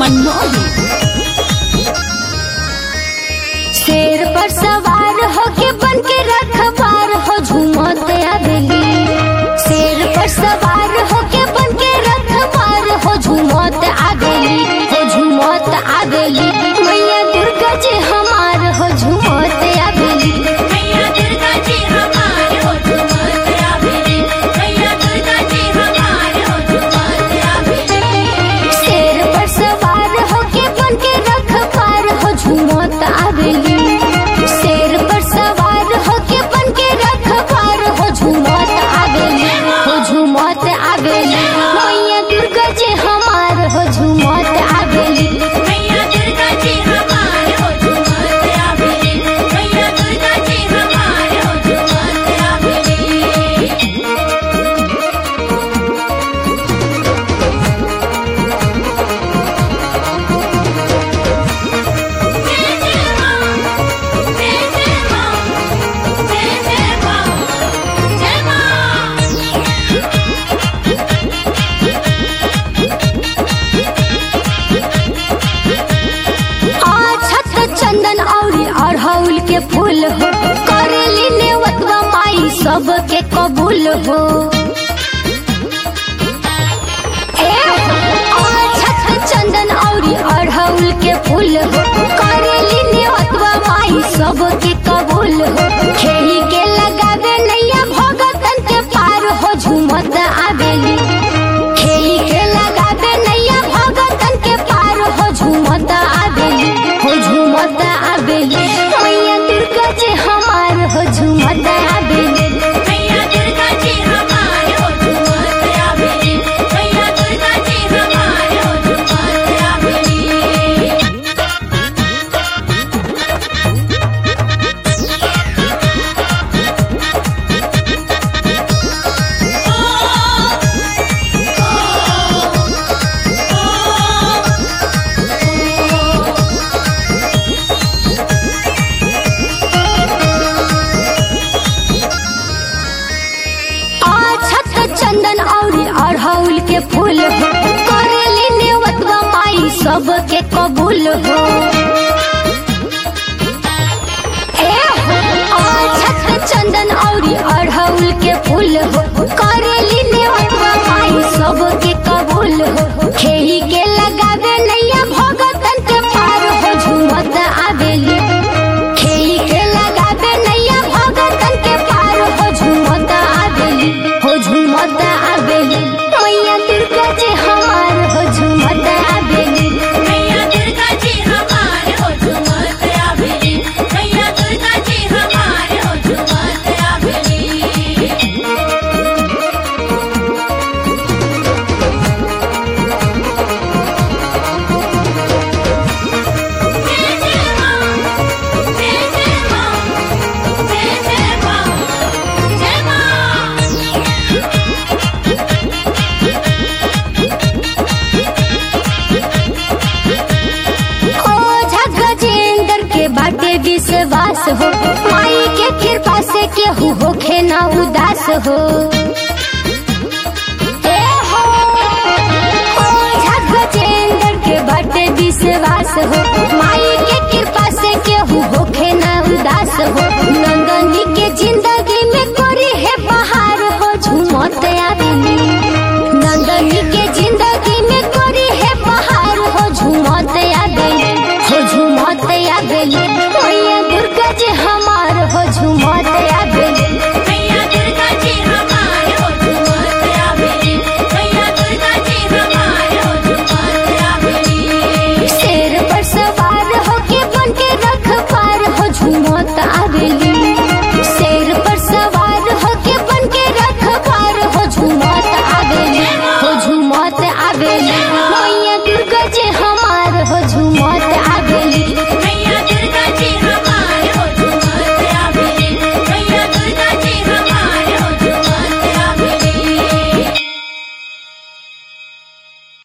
मनमोही शेर पर सवार होके बन के रखवार हो झूमत आवेली शेर पर सवार होके बन के रखवार हो झूमत आवेली हो झूमत आवेली मैया दुर्गा जी हमार हो झूमत आवेली मैया दुर्गा जी हमार हो झूमत आवेली मैया दुर्गा जी हमार हो झूमत आवेली शेर पर सवार होके बन के रखवार हो झूमत आवेली शेर पर सवार होके बन के रखवार हो झूमत आवेली हो झूमत आवेली मैया दुर्गा जी हमार हो झूमत आवेली मैया दुर्गा जी हमार हो झूमत आवेली मैया दुर्गा जी हमार हो झूमत आवेली जय जय मां जय जय मां जय जय मां जय मां छत चंदन औरी अड़हुल के फूल हो करेली नेवतवा माई सबके कबूल हो ए हो, छत चंदन औरी अड़हुल के फूल हो करेली नेवतवा माई सबके कबूल हो खेही के लगावे नैया भगतन के पार हो झूमत आवेली खेही के लगावे नैया भगतन के पार हो झूमत आवेली हो झूमत आवेली मैया दुर्गा जी हमार हो झूमत आवेली मैया दुर्गा जी हमार हो झूमत आवेली मैया दुर्गा जी हमार हो झूमत आवेली छत चंदन औरी अड़हुल के फूल हो करेली नेवतवा माई सबके कबूल हो ए हो, छत चंदन औरी अड़हुल के फूल हो करेली नेवतवा माई सबके कबूल हो खेही के लगावे नैया भगतन के पार हो झूमत आवेली खेही के लगावे नैया भगतन के पार हो झूमत आवेली हो झूमत आवेली मैया दुर्गा जी हमार हो झूमत आवेली मैया दुर्गा जी हमार हो झूमत आवेली मैया दुर्गा जी हमार हो झूमत आवेली जय जय मां जय जय मां जय जय मां जय मां ओझा गजेंद्र के बाटे विश्वास हो माई के कृपा से केहू होखे ना उदास हो